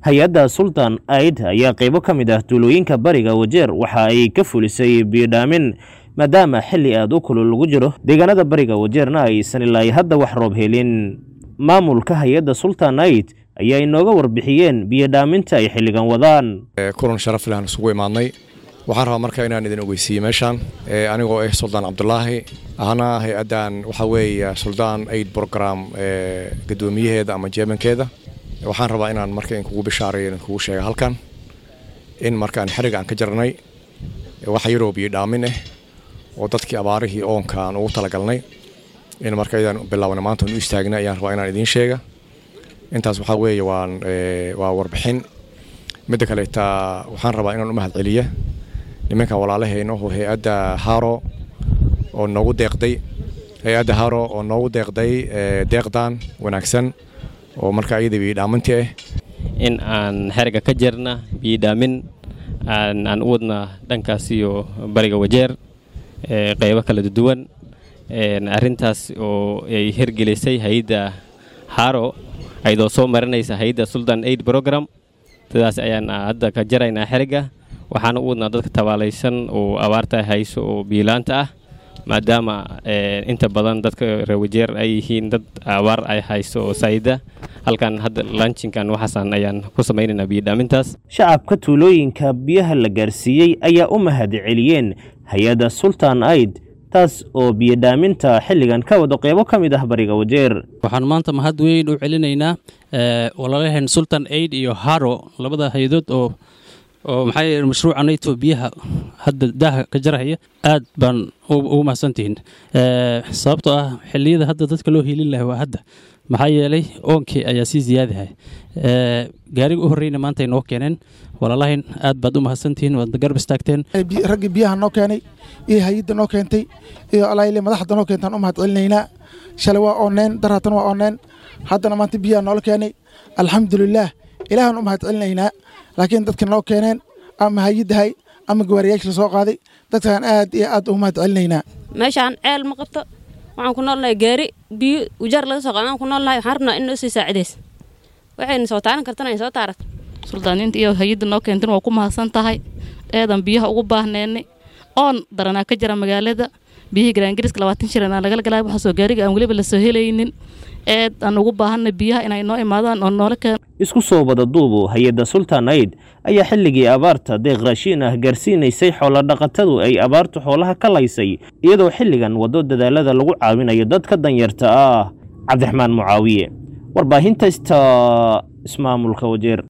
hay-adda sultan aid ayaa qaybo ka mid ah tuulooyinka bariga wajeer waxa ay ka fulisay biyodhaamin maadaama xilli aad u kulul lagu jiro deegaanada bariga wajeerna aysan ilaa hadda wax roob helin maamulka hay-adda sultan aid ayaa inooga warbixiyeen biyodhaaminta ay xilligan wadaan kulan sharaf leh aan isugu imaadnay waxaan rabaa marka inaan idin ogeysiiyey meeshaan anigoo ah suldaan cabdulaahi ahna hay-addan waxaa weeye suldaan aid program gadoomiyaheeda ama jeemankeeda waxaan rabaa inaan marka inkugu bishaareeyo idinkugu sheega halkan in markaan xeriga aan ka jarnay wax yaroo biyo dhaamin ah oo dadkii abaarihii oonka aan ugu talagalnay in marka ayadaan bilaabna maanta u istaagnay ayaan rabaa inaan idiin sheega intaas waxaa weeye waan waa warbixin midda kaleeta waxaan rabaa inaan u mahad celiya nimankan walaalahayna oo hay-adda haro oo noogu deeqday hay-adda haro oo noogu deeqday deeqdan wanaagsan oo marka iyada biyodhaamintii ah in aan xeriga ka jirna biyodhaamin aan u wadna dhankaas iyo bariga wajeer qaybo kala duwan arrintaas oo ay hirgelisay hay-adda haro ayadoo soo marinaysa hay-adda sultan aid program sidaas ayaan hadda ka jaraynaa xeriga waxaana u wadnaa dadka tabaalaysan oo abaarta hayso oo biilaanta ah maadaama inta badan dadka reewajeer ay yihiin dad abaar ay hayso oo saayida halkan hadda lanchinkan waxaasan ayaan ku samaynaynaa biyodhaamintaas shacabka tuulooyinka biyaha la gaarsiiyey ayaa u mahad celiyeen hay-adda sultan aid taas oo biyodhaaminta xilligan ka wado qeybo ka mid ah bariga wajeer waxaan maanta mahad weyn u celinaynaa walaalaheen sultan aid iyo haro labada hay-adood oo oo maxaa yeele mashruuca nayto biyaha hadda daaha ka jarahaya aad baan ugu mahadsantihiin sababtoo ah xilliyada hadda dadka loo hiilin lahay waa hadda maxaa yeelay oonkii ayaa sii ziyaadahay gaariga u horreyna maanta ay noo keeneen walaalahayn aad baad u mahadsantihiin waadna garab istaagteen raggii biyaha noo keenay iyo hay-adda noo keentay iyo alayle madaxda noo keentaan u mahad celinaynaa shalay waa oonneen daraatan waa oonneen haddana maanta biyaha noola keenay alxamdulilaah ilaahaan u mahad celinaynaa laakiin dadka noo keeneen ama hayadahay ama gawaariyaasha la soo qaaday dadkaan aad iyo aad ugu mahad celinaynaa meeshaan ceel ma qabto waxaan ku noolnahay gaari biyo ujaar laga soo qaada aan ku noolnahay waxaan rabnaa in noo sii saacidays waxayna soo taaran kartana ay soo taarato suldaaniinta iyo hay-adda noo keentan waa ku mahadsan tahay eedan biyaha ugu baahneennay oon daranaa ka jira magaalada biyihii garaangariska labaatan shiran aan lagala galay waxaasoo gaariga aan weliba lasoo helaynin eed aan ugu baahanay biyaha inay noo imaadaan oo noola keeno isku soo wada duubu hay-adda sultan aid ayaa xilligii abaarta deeq raashiin ah gaarsiinaysay xoolodhaqatadu ay abaartu xoolaha ka laysay iyadoo xilligan waddo dadaalada lagu caawinayo dadka danyarta ah cabdiraxmaan mucaawiye warbaahinta ista ismaamulka wajeer